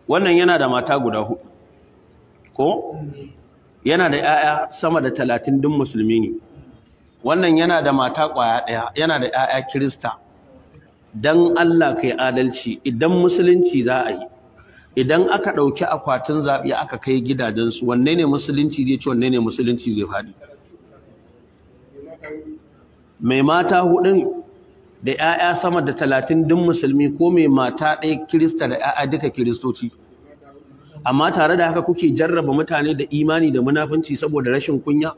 wannan yana da mata guda hudu ko yana da 'ya'ya sama da talatin din musulmi ne wannan yana da mata kwaya ɗaya yana da 'ya'ya kirista dan Allah kai adalci idan musulunci za a yi idan aka ɗauki akwatin zaɓe aka kai gidajensu wanne ne musulunci zai ci wanne ne musulunci zai faɗi mai mata hudun da 'ya'ya sama da talatin din musulmi ko mai mata ɗaya kirista da 'ya'ya duka kiristoci amma tare da haka kuke jarraba mutane da imani da munafunci saboda rashin kunya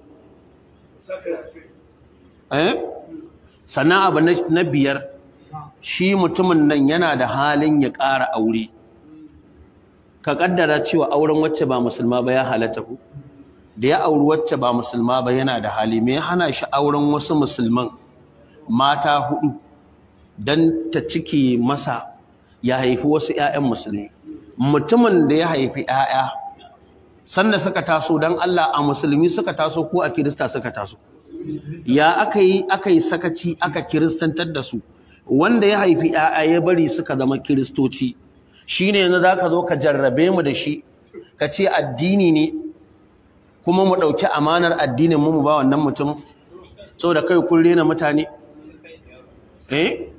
eh sannan abu na biyar shi mutumin nan yana da halin ya ƙara aure ka kaddara cewa auren wacce ba musulma ba ya halatta ku da ya auri wacce ba musulma ba yana da hali me hana shi auren wasu musulman mata hudu dan ta cike masa ya haifi wasu ƴaƴan musulmi mutumin da ya haifi ƴaƴa sanda suka taso dan Allah a musulmi suka taso ko a kirista suka taso ya aka yi aka yi sakaci aka kiristantar da su wanda ya haifi ƴaƴa ya bari suka zama kiristoci shine yanzu zaka zo ka jarrabe mu da shi ka ce addini ne kuma mu ɗauki amanar addinin mu mu ba wannan mutum saboda kai kun rena mutane eh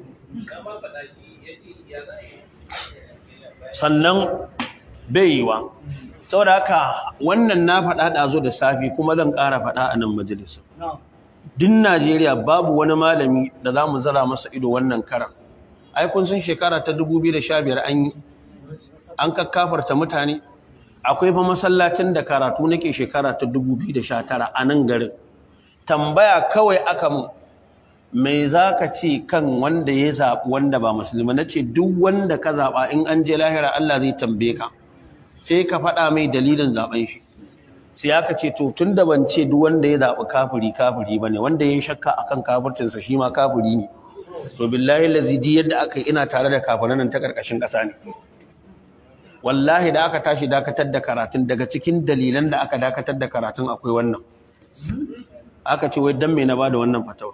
sannan bai yiwa saboda haka wannan na faɗa ɗazo da safi kuma zan ƙara faɗa a nan majalisa din Najeriya babu wani malami da za mu zara masa ido wannan karan ai kun san shekara ta 2015 an yi an kakkafarta mutane akwai fa masallacin da karatu nake shekara ta 2019 a nan garin tambaya kawai aka mu me zaka ce kan wanda ya zaɓi wanda ba musulmi nace duk wanda ka zaɓa in an je lahira Allah zai tambaye ka sai ka faɗa mai dalilin zaben shi sai aka ce to tunda ban ce duk wanda ya zaɓi kafiri kafiri bane wanda ya shakka akan kafircinsa shi ma kafiri ne to billahi lazidi yadda aka yi ina tare da kafiran nan ta karkashin ƙasa ne wallahi da aka tashi dakatar da karatun daga cikin dalilan da aka dakatar da karatun akwai wannan aka ce wai dan me na bada wannan fatawa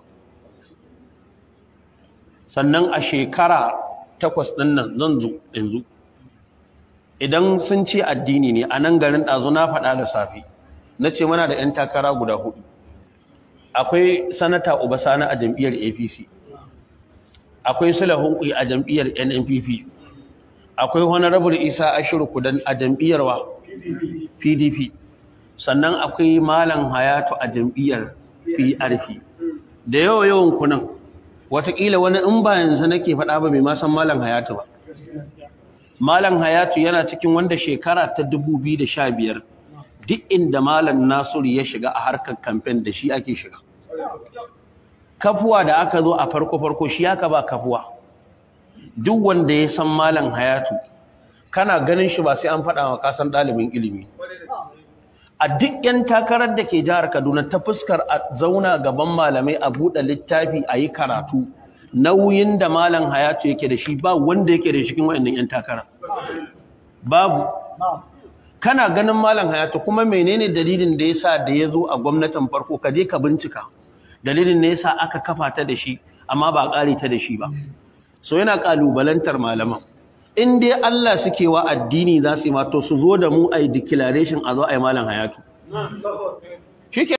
sannan a shekara takwas ɗin nan zan zo yanzu idan sun ce addini ne a nan garin ɗazu na faɗa da safe na ce muna da 'yan takara guda hudu akwai sanata Sani a jam'iyyar apc akwai sulahun a jam'iyyar nnpp akwai honorable isa ashiru kudan a jam'iyyar wa pdp sannan akwai malam hayatu a jam'iyyar prp da yawa yawan kunan watakila wani in ba yanzu nake faɗa ba mai ma san malam hayatu ba malam hayatu yana cikin wanda shekara ta 2015 duk inda malam nasiru ya shiga a harkar kamfen da shi ake shiga kafuwa da aka zo a farko farko shi aka ba kafuwa duk wanda ya san malam hayatu kana ganin shi ba sai an faɗa wa kasan ɗalibin ilimi a duk yan takarar da ke jihar kaduna ta fuskar a zauna gaban malamai a buɗe littafi a yi karatu nauyin da malam hayatu yake da shi ba wanda yake da cikin waɗannan yan takara babu kana ganin malam hayatu kuma menene dalilin da yasa da ya zo a gwamnatin farko ka je ka bincika dalilin ne yasa aka kafa ta da shi amma ba ƙari ta da shi ba so yana ƙalubalantar malaman in dai Allah suke wa addini za su yi ma to su zo da mu a yi declaration a zo a yi malam hayatu